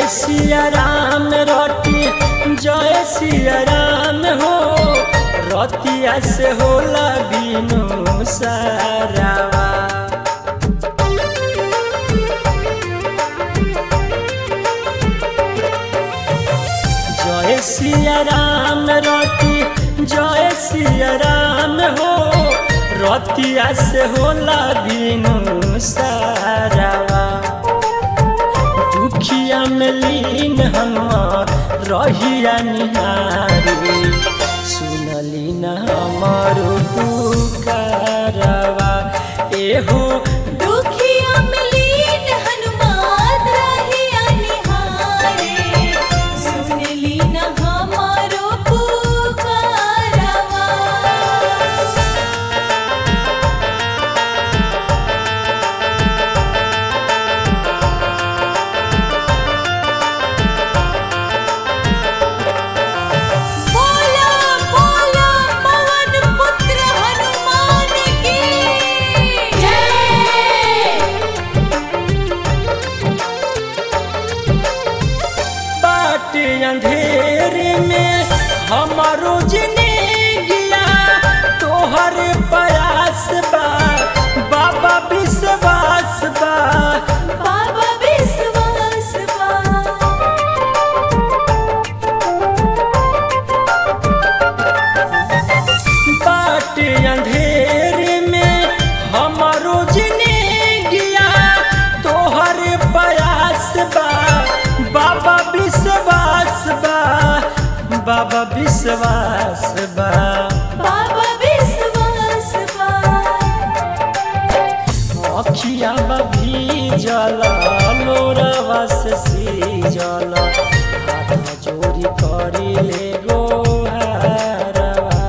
जय सिया राम रटी जय सिया राम हो रतिया से होला बिनु सारावा जय सिया राम रति जय सिया राम हो रतिया से होला बिनु सारावा दुखिया में लीन हमार रहिया निहारी सुनली न हमार पुकारवा एहो दुखिया में लीन हनुमान रहिया निहारे सुनली न हमारो पुकारवा बोला बोला पवन पुत्र हनुमान की जय बाट अंधेरे में हमारो जिंदगिया तोहर प्रयास बा बाबा विश्वास बा बाबा विश्वास बा बाट अंधेरे में हमारो जिंदगिया तोहर प्रयास बा बाबा विश्वास बा बाबा विश्वास बा बाबा विश्वास बा अखिया भीजल लोरवा से सीजल हाथ चोरी करी ले गोहारवा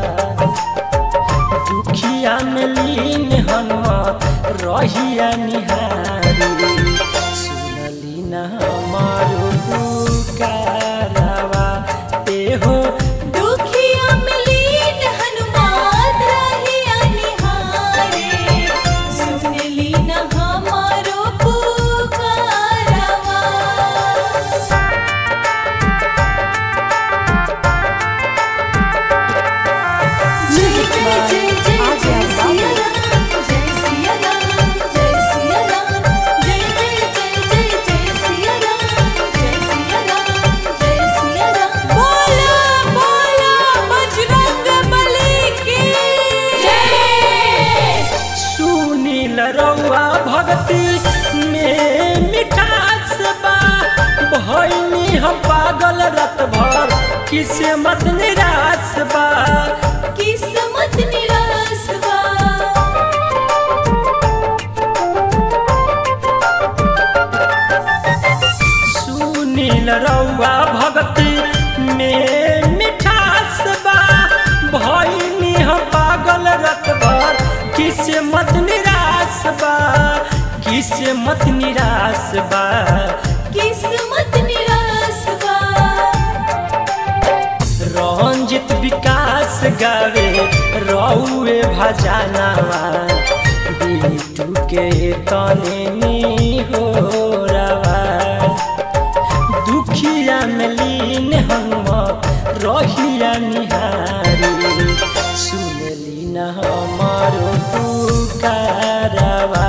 दुखिया में लीन हनुमत रहिया निहारी सुनली न हमारो पुकारवा एहो दुखिया में लीन हनुमान रहिया निहारे सुनली न हमारो पुकारवा जय जय जय जय जय सिया राम जय सिया राम जय सिया राम जय जय जय जय जय सिया राम जय सिया राम जय सिया राम बोला बोला बजरंग बली की जय सुनील रउआ भक्ति में मिठास बा भैनी हम पागल रत भर किसे मत निराश बा किस्मत निराश बा सुनील रउआ भक्ति में मिठास बा भैनी हम पागल रत भर किसे मत निराश बा किसे मत निराश बा किस्मत निराश बा रंजित विकास गावे रउए भजनवा बिटू के तने नी हो रवा दुखिया में लीन हम रहिया निहारी सुनली न हमारो पुकारवा